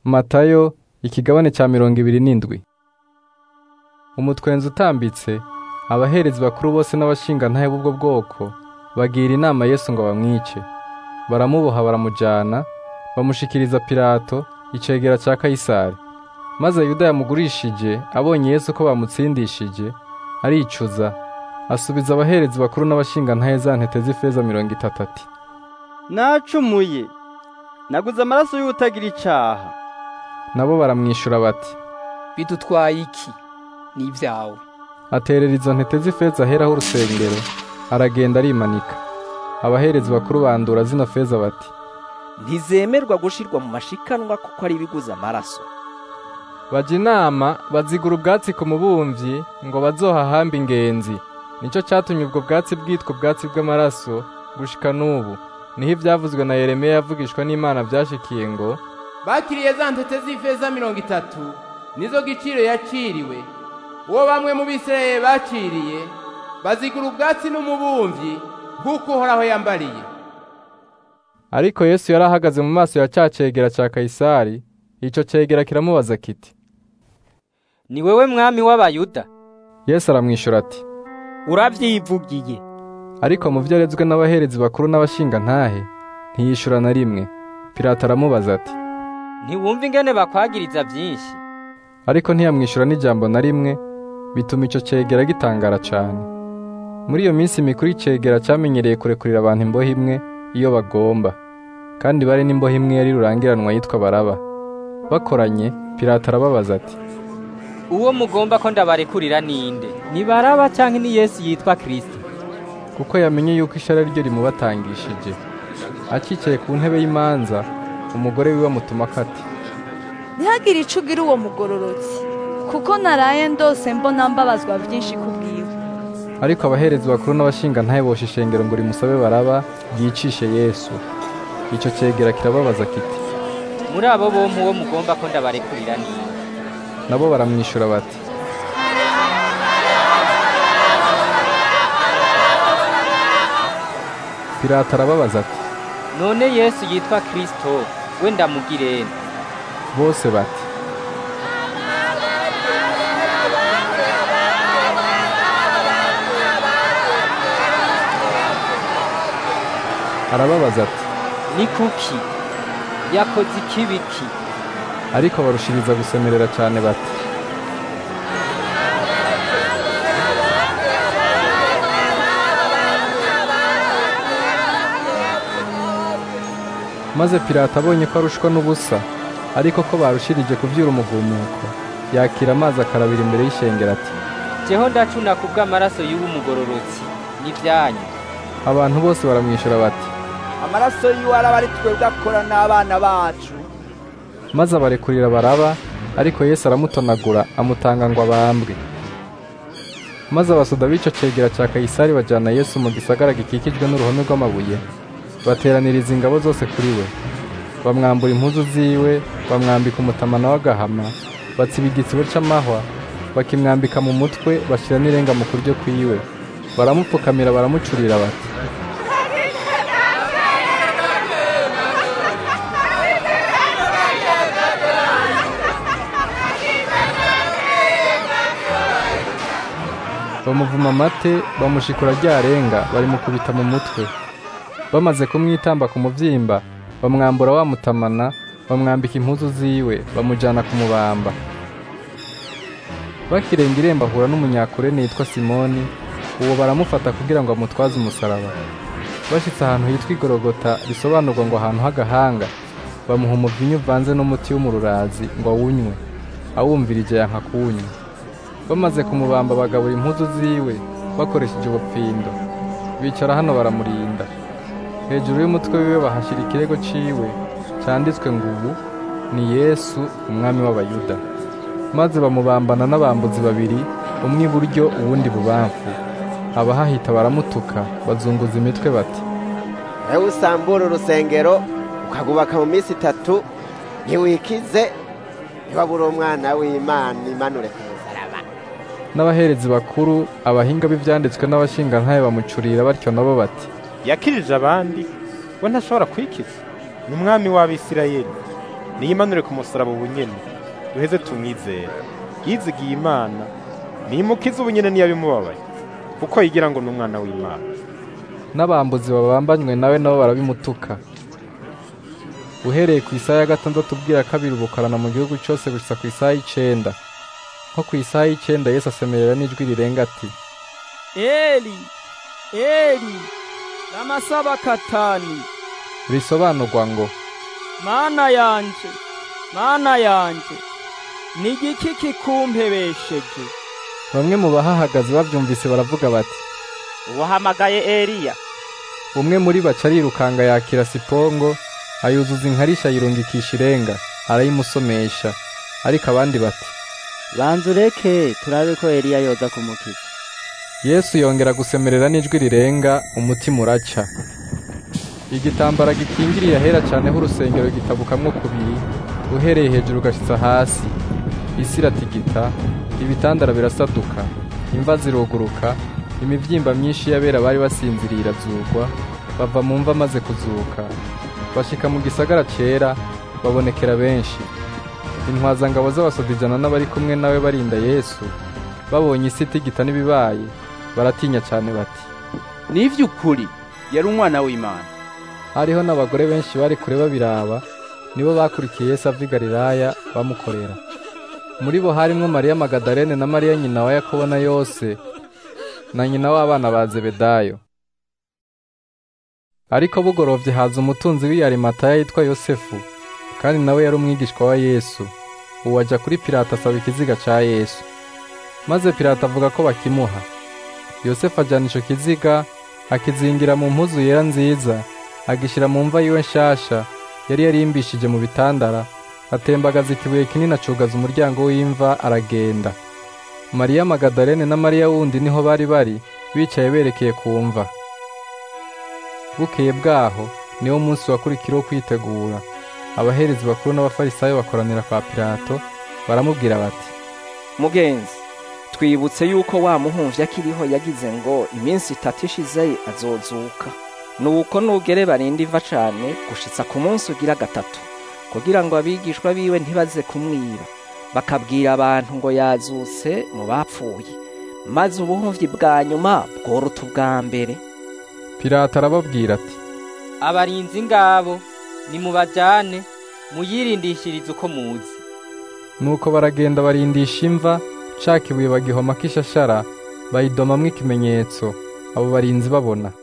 matayo ikigabane cya mirongo ibiri n'indwi umutwenzi utambitse abaherezi bakuru bose n'abashingantahe b'ubwo bwoko bagira inama yesu ngo bamwice baramuboha baramujyana bamushikiriza pilato icegera cya kayisari maze yuda yamugurishije abonye yesu ko bamutsindishije aricuza asubiza abaherezi bakuru n'abashingantahe za ntete z'ifeza mirongo itatu ati nacumuye naguze amaraso y'utagira icaha nabo baramwishyura bati bidutwaye iki ni ibyawe aterera izo ntete z'ifeza aheraho urusengero aragenda arimanika abaherezi bakuru bandura zino feza bati ntizemerwa gushirwa mu mashikanwa kuko ari ibiguze amaraso bajya inama bazigura ubwatsi ku mubumvyi ngo bazohahambe ingenzi nicyo cyatumye ubwo bwatsi bwitwa ubwatsi bw'amaraso gushika n'ubu niho ibyavuzwe na yeremiya yavugishwa n'imana byashikiye ngo bakiriye za ntete z'ifeza mirongo itatu nizo giciro yaciriwe uwo bamwe mu bisirayeli baciriye bazigura ubwatsi n'umubumvyi nk'uko uhoraho yambariye ariko yesu yari ahagaze mu maso ya cya cegera cya kayisari icyo cegera kiramubaza kiti ni wewe mwami w'abayuda yesu aramwishyura ati urabyivugiye ariko mu byo arezwe n'abaherezi bakuru n'abashingantahe ntiyishyura na rimwe pilato aramubaza ati ntiwumva ingene bakwagiriza byinshi ariko ntiyamwishyura n'ijambo na rimwe bituma icyo cegera gitangara cyane muri iyo minsi mikuru icegera cyamenyereye kurekurira abantu imbohe imwe iyo bagomba kandi bari n'imbohe imwe yari rurangiranwa yitwa baraba bakoranye pilato arababaza ati uwo mugomba ko ndabarekurira ninde ni baraba cyangwa ni yesu yitwa kirisito kuko yamenye yuko ishara ryo rimubatangishije akicaye ku ntebe y'imanza umugore wiwe amutuma ati ntihagire ico ugira uwo mugororotsi kuko naraye ndose mbona mbabazwa byinshi kubwiwe ariko abaherezi bakuru n'abashingantahe bosha ishengero ngo rimusabe baraba ryicishe yesu icyo cegera kirababaza kiti muri abo bompi uwo mugomba ko ndabarekurira ninde nabo baramwishyura bati pilato arababaza ati none yesu yitwa kirisito we ndamugirene bose bati arababaza ati ni kuki yakoze ikibiki ariko barushiriza gusemerera cyane bati maze pilato abonye ko arushwa n'ubusa ariko ko barushirije kubyura umugumuko yakira amazi akarabira imbere y'ishengero ati jeho ndacuna ku bw'amaraso y'uwo mugororotsi n'ibyanyu abantu bose baramwishyura bati amaraso yiwe araba ari twebwe akora n'abana bacu maze abarekurira baraba ariko yesu aramutonagura amutanga ngo abambwe maze abasoda b'icyo cegera cya kayisari bajyana yesu mu gisagara gikikijwe n'uruhome rw'amabuye bateraniriza ingabo zose kuri we bamwambura impuzu ziwe bamwambika umutamana w'agahama batsiba igitsibo c'amahwa bakimwambika mu mutwe bashyira n'irenga mu kuryo kwiwe baramupfukamira baramucurira bati bamuvuma amate bamushikura ryarenga barimukubita mu mutwe bamaze kumwitamba ku mubyimba bamwambura wamutamana bamwambika impuzu ziwe bamujyana kumubamba bakirenga irembo ahura n'umunyakurene yitwa simoni uwo baramufata kugira ngo amutwaze umusaraba bashyitse ahantu hitwa igorogota risobanurwa ngo ahantu h'agahanga bamuha umuvinyu uvanze n'umuti w'umururazi ngo awunywe awumvirije yanka kuwunywa bamaze kumubamba bagabura impuzu ziwe bakoresheje ubupfindo bicara hano baramurinda hejuru y'umutwe wiwe bahashyira ikirego ciwe cyanditswe ngo ubu ni yesu umwami w'abayuda maze bamubambana n'abambuzi babiri umwe iburyo uwundi bubamfu abahahita baramutuka bazunguza imitwe bati ewe usambura urusengero ukagubaka mu minsi itatu ntiwikize ntibabure umwana w'imana imanure ku musaraba n'abaherezi bakuru abahinga b'ibyanditswe n'abashingantahe bamucurira batyo nabo bati yakirije abandi we ntashobora kwikiza ni umwami w'abisirayeli niyimanure ku musaraba ubunyene duheze tumwizere yizigiye imana nimukize ubunyene niyabimubabaye kuko yigira ngo ni umwana w'imana n'abambuzi babambanywe nawe nabo barabimutuka uhereye ku isaha ya gatandatu ubwira kabiri ubukarana mu gihugu cyose gusa ku isaha y'icenda nko ku isaha y'icenda yesu asemerera n'ijwi rirenga ati eli eli lamasabakatani risobanurwa ngo mana yanje mana yanje ni igiki kikumpebesheje bamwe mu bahahagaze bavyumvise baravuga bati uwahamagaye eliya umwe muri baca arirukanga yakira sipongo ayuzuza inkarisha ayirungikisha irenga arayimusomesha ariko abandi bati banza ureke turabe ko eliya yoza kumukiza yesu yongera gusemerera n'ijwi rirenga umutima uraca igitambara gikingiriye ahera cyane h'urusengero gitabukamwo kubiri uhereye hejuru ugashitsa hasi isi iratigita ibitandara birasaduka imva ziruguruka imivyimba myinshi y'abera bari basinziriye irazugwa bava mu mva maze kuzuka bashika mu gisagara cera babonekera benshi intwazangabo z'abasoda ijana n'abari kumwe nawe barinda yesu babonye isi itigita n'ibibaye baratinya cyane bati ni ivy'ukuri yari umwana w'imana hariho n'abagore benshi bari kure babiraba nibo bakurikiye yesu ava i galilaya bamukorera muri bo harimwo mariya magadalene na mariya nyina wa yakobo na yose na nyina w'abana ba zebedayo ariko bugorovye haza umutunzi w'iyarimataya yitwa yosefu kandi nawe yari umwigishwa wa yesu uwo aja kuri pilato asaba ikiziga ca yesu maze pilato avuga ko bakimuha yosefu ajana ico kiziga akizingira mu mpuzu yera nziza agishira mu mva yiwe nshasha yari yarimbishije mu bitandara atembagaza ikibuye kinini acugaza umuryango w'imva aragenda mariya magadalene na mariya wundi niho bari bari bicaye berekeye ku mva bukeye bwaho niwo munsi wakurikiraho kwitegura abaherezi bakuru n'abafarisayo bakoranira kwa pilato baramubwira bati mugenzi twibutse yuko wa muhumvyi akiriho yagize ngo iminsi itatu ishize azozuka nuko nugere barinde iva cane gushitsa ku munsi ugira gatatu kugira ngo abigishwa biwe ntibaze kumwiba bakabwira abantu ngo yazutse mu bapfuye maze ubuhumvyi bwa nyuma bworuta ubwa mbere pilato arababwira ati abarinzi ngabo nimubajane muyirindishirize uko muzi nuko baragenda barindisha imva ca kibuye bagihomako ishashara bayidomamwo ikimenyetso abo barinzi babona